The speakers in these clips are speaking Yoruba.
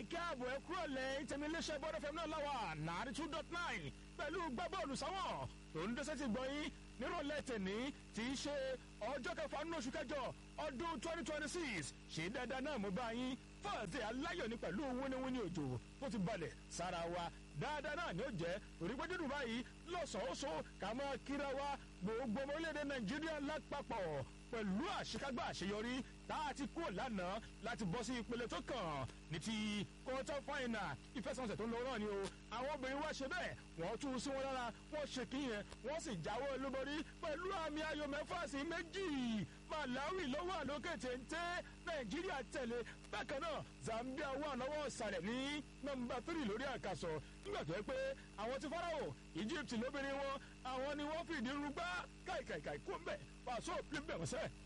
káàbọ̀ ẹ kúrò lẹ̀ ìtẹ̀mílẹ́sẹ̀ bọ́dọ̀ fẹ́mi náà láwà nàárí two dot nine pẹ̀lú gbábọ́ọ̀lù sáwọn tó ń dẹ́sẹ̀ ti gbọ́yìn nírọ̀lẹ́ tẹ̀ní tí í ṣe ọjọ́ kẹfà nínú oṣù kẹjọ ọdún twenty twenty six ṣe dáadáa náà mo bá yín fọ́ọ̀tì aláyọ̀ ní pẹ̀lú wíníwíní òjò tó ti balẹ̀ sára wa dáadáa náà ni ó jẹ́ torí pé dídùn báyìí lọ́sọ̀ọ́sọ ká máa kíra wa gbogbo ọmọ orílẹ̀-èdè nàìjíríà lápapọ̀ pẹ̀lú àṣekágbá àṣeyọrí tá a ti kúrò lánàá láti bọ́ sí ìpele tó kàn ní ti quarter final ìfẹsẹ̀wọnsẹ̀ tó ń lọ náà ni o àwọn obìnrin wá ṣe bẹ́ẹ̀ wọ́n tún sí wọn lára wọ́n ṣe kíyẹn wọ́n sì jáwé olúborí pẹ̀lú àmì ayò mẹ́fà sí méjì malawi ló wà lókè téńté nàìjíríà tẹ̀lé bákan náà zambia wà lọ́wọ́ ìsàlẹ̀ ní nọmba tírì lórí àkàsọ̀ nígbà tó yẹ pé àwọn ti faraho egypt lóbìnrin wọn àwọn ni wọ́n fìdí rúgbá káìkàìkàì kó ń bẹ̀ pàṣẹ òpin bẹ̀ wọ́n sẹ́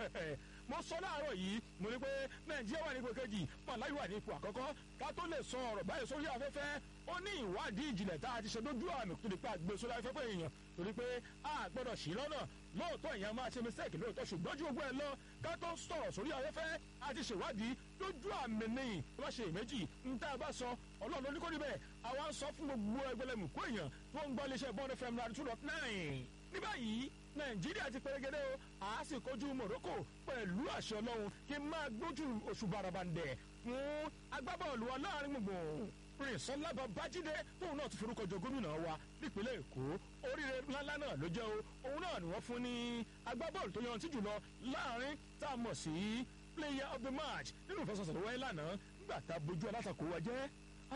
mo sọ láàárọ̀ yìí mo ní pé nàìjíríà wà ní ipò kejì malawi wà ní ipò àkọ́kọ́ ká tó lè sọ ọ̀rọ̀ báyìí sórí afẹ́fẹ́ ó ní ìwádìí ìjìnlẹ̀ tá a ti ṣe lójú àmì tó di pé àgbè sórí afẹ́fẹ́ èèyàn torí pé a gbọ́dọ̀ sí lọ́nà lóòótọ́ èèyàn máa ṣe mistake lóòótọ́ ṣùgbọ́n ju ogun ẹ̀ lọ ká tó sọ̀rọ̀ sórí afẹ́fẹ́ a ti ṣèwádìí lójú àmì nìyí tó bá ṣe èméjì ń tá a bá sọ ọlọ́run ló ní kó níbẹ̀ àwa ń sọ fún gbogbo ẹgbẹ̀lẹ́mù kó èèyàn tó ń gbọ́ iléeṣẹ́ bọ́ọ̀dù fm náà two dot nine ní báyìí nàìjíríà ti pèrègede o a sì kojú morocco pẹ̀lú àṣẹ ọlọ́run kí n máa gbójú oṣù barabandẹ̀ fún agbábọ́ọ̀lù aláàrin gbùngbùn prince ọlábà bájídé tóun náà ti forúkọ jọ gómìnà wa nípínlẹ̀ èkó oríire ńláńlá náà ló jẹ́ o òun náà ni wọ́n fún ní agbábọ́ọ̀lù tó yanrantí jùlọ láàrin tá a mọ̀ sí player of the match nínú ìfẹsọ̀sọ̀ tó wáyé lánàá nígbà tá a bójú alátakò wa jẹ́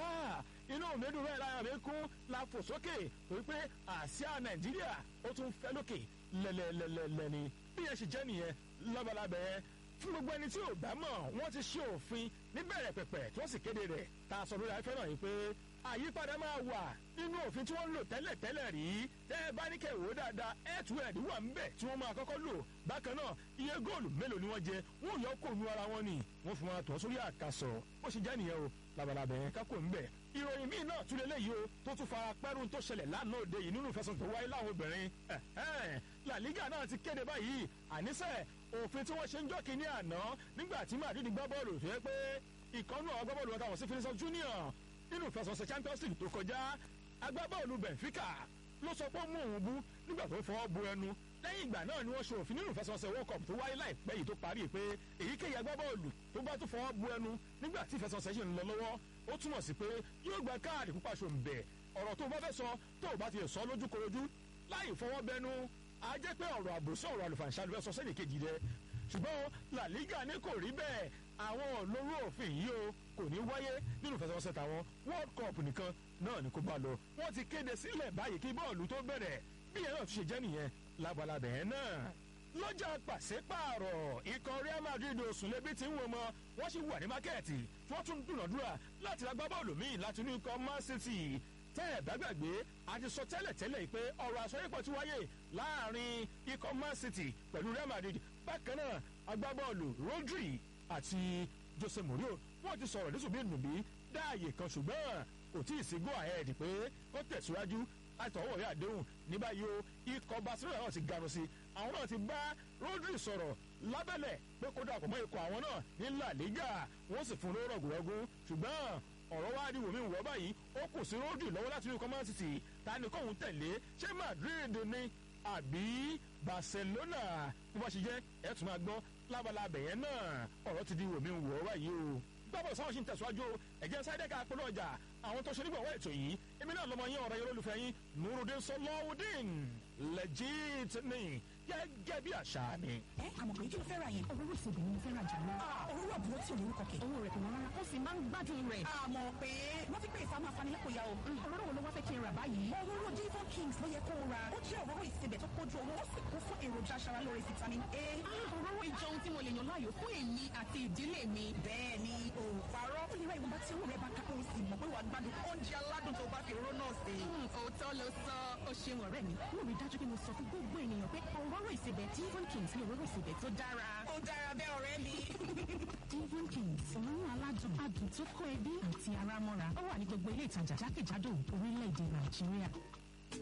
inú òmìnirun rẹ̀ lára mi kún la fò sókè torí pé àsíá nàìjíríà ó tún fẹ́ lókè lẹ́lẹ́lẹ́lẹ́ ni bí yẹn ṣe jẹ́ nìyẹn lábalábẹ́ yẹn fún gbogbo ẹni tí ò bá mọ̀ wọ́n ti ṣe òfin níbẹ̀rẹ̀ pẹ̀pẹ̀ tí wọ́n sì kéde rẹ̀ tá a sọ lórí afẹ́ náà yìí pé àyípadà máa wà nínú òfin tí wọ́n ń lò tẹ́lẹ̀ tẹ́lẹ̀ rí tẹ́ ẹ bá ní kẹ́ wò ó dáadáa head-to-head wà ń bẹ̀ tí wọ́n máa kọ́kọ́ lò bákan náà iye góòlù mélòó ni wọ́n jẹ wọ́n yọ kó nu ara wọn ni wọ́n fi wọn tọ́ sórí àkàsọ̀ ó ṣe jẹ́ nìyẹn o labalábẹ́ yẹn kákò ń bẹ̀ ìròyìn míì náà tún lélẹ́yìí o tó tún fara pẹ́rù tó ṣẹlẹ̀ lánàá òde yìí nínú ìfẹsọ̀ tó wáyé láwọn obìnrin la liga náà ti kéde báyìí àníṣe òfin tí wọ́n ṣe ń jọ́ kínní àná nígbà tí madrid gbá bọ́ọ̀lù tó yẹ pé ìkànnù àwọn agbábọ́ọ̀lù wọn táwọn sí finisọ junior nínú ìfẹsọ̀sẹ̀ champions league tó kọjá agbábọ́ọ̀lù benfica ló sọ pé ó mú òun bú nígbà tó fọwọ́ bu ẹnu lẹ́yìn ìgbà náà ni wọ́n ṣe òfin nínú ìfẹsọ̀sẹ̀ world cup tó wáyé láìpẹ́ yìí tó parí pé èyíkéyìí agbábọ́ọ̀lù tó bá tó fọwọ́ bu ẹnu nígbà tí ìfẹsọ̀sẹ̀ ṣì ń lọ lọ́wọ́ ó túmọ̀ sí pé yóò gba káàdì pupa ṣòǹbẹ̀ ọ̀rọ̀ tó bá fẹ́ sọ tó o bá ti sọ lójúkorojú láì fọwọ́ bẹnu á jẹ́ pé ọ̀rọ̀ àbòsí ọ̀rọ̀ àlùfàǹṣà ló fẹ́ sọ sẹ́nì kejì rẹ ṣùgbọ́n la liga ní kò rí bẹ́ẹ̀ àwọn olóró òfin yìí o kò ní wáyé nínú ìfẹsẹ̀wọnsẹ̀ tàwọn world cup nìkan náà ni kò bá lọ wọ́n ti kéde sílẹ̀ báyìí kí bọ́ọ̀lù tó bẹ̀rẹ̀ bí yẹn náà tún ṣe jẹ́ nìyẹn labalábẹ̀ yẹn náà lọ́jà pàṣípààrọ̀ ikọ̀ real madrid òsùnlébí ti ń wọ́n mọ́ wọ́n sì wà ní mákẹ́ẹ̀tì tí wọ́n tún dúnàdúrà láti ra gbábọ́ọ̀lù míì láti inú ikọ̀ man city tẹ́ ẹ̀ bá gbàgbé a ti sọ tẹ́lẹ̀ tẹ́lẹ̀ pé ọ̀rọ̀ àsọyípọ̀ ti wáyé láàrin ikọ̀ man city pẹ̀lú real madrid bákan náà agbábọ́ọ̀lù rodri àti jose mourinho wọ́n ti sọ̀rọ̀ nísùnmí nùbí dáàyè kan ṣùgbọ́n kò tí ì sí go ahead pé ó tẹ̀síwájú àtọwọ́ ìwé àdéhùn ní báyìí o ikọ̀ barcelona náà ti ganu sí àwọn náà ti bá rodri sọ̀rọ̀ lábẹ́lẹ̀ pé kó dàpọ̀ mọ́ ikọ̀ àwọn náà ní la liga wọ́n sì fún un lóró rọ̀gùrọ̀gùn ṣùgbọ́n ọ̀rọ̀ wá di wòmí wọ́ báyìí ó kù sí rodri lọ́wọ́ láti inú command city ta ni kóhun tẹ̀lé ṣé madrid ni àbí barcelona bó bá ṣe jẹ́ ẹ̀ tún máa gbọ́ lábalábẹ̀ yẹn náà ọ̀rọ̀ ti di wòmí wọ́ báyìí o gbọ́dọ̀ sáwọn ṣì ń tẹ̀síwájú ẹ̀jẹ̀ sáyẹ́dẹ́ka polówó ọjà àwọn tó ṣe nígbàwọ́ ètò yìí èmi náà lọ́mọ yín ọ̀rọ̀ yẹn olólùfẹ́ yín nurudin sọlọ́wọ́dín legit ni gẹ́gẹ́ bí àṣà mi. ẹ àmọ̀ pé kí ló fẹ́ ra yẹn. òróró ìsebẹ̀ ni mo fẹ́ ra jà lọ. òróró àbúrò tí ò ní orúkọ kẹ̀. owó rẹ̀ kò wọ́n rárá. ó sì máa ń gbádùn rẹ̀. àmọ̀ pé wọ́n ti pè ìfamọ́ afanilẹ́kọ̀ọ́ ya o. òróró wo ló wá fẹ́ kí n rà báyìí. òróró divon kings ló yẹ kó o ra. ó jẹ́ òróró ìsebẹ̀ tó kójú owó ó sì kún fún èròjà aṣaralóore vitamin a. òróró ìjọ ohun tí mo lè yàn láàyò fún èmi àti ìdílé mi. bẹ́ẹ̀ ni o parọ́. ó lè ra ìwọ̀nba tí owó rẹ̀ bá ká ó sì mọ̀ pé wàá gbádùn oúnjẹ aládùn tó bá fi òróró náà sè. òótọ́ ló sọ ó ṣeun ọ̀rẹ́ mi. mo rí dájú pé mo sọ fún gbogbo ènìyàn pé òróró ìsebẹ̀ divon kings ní òróró ìsebẹ̀ tó dára. ó dára bẹ́ẹ̀ ọ̀rẹ́ mi. divon kings òórùn aládùn adùn tó kó ẹbí àti ara mọ́ra ó wà ní gbogbo ilé ìtajà jákèjádò orílẹ̀-èdè nàìjíríà.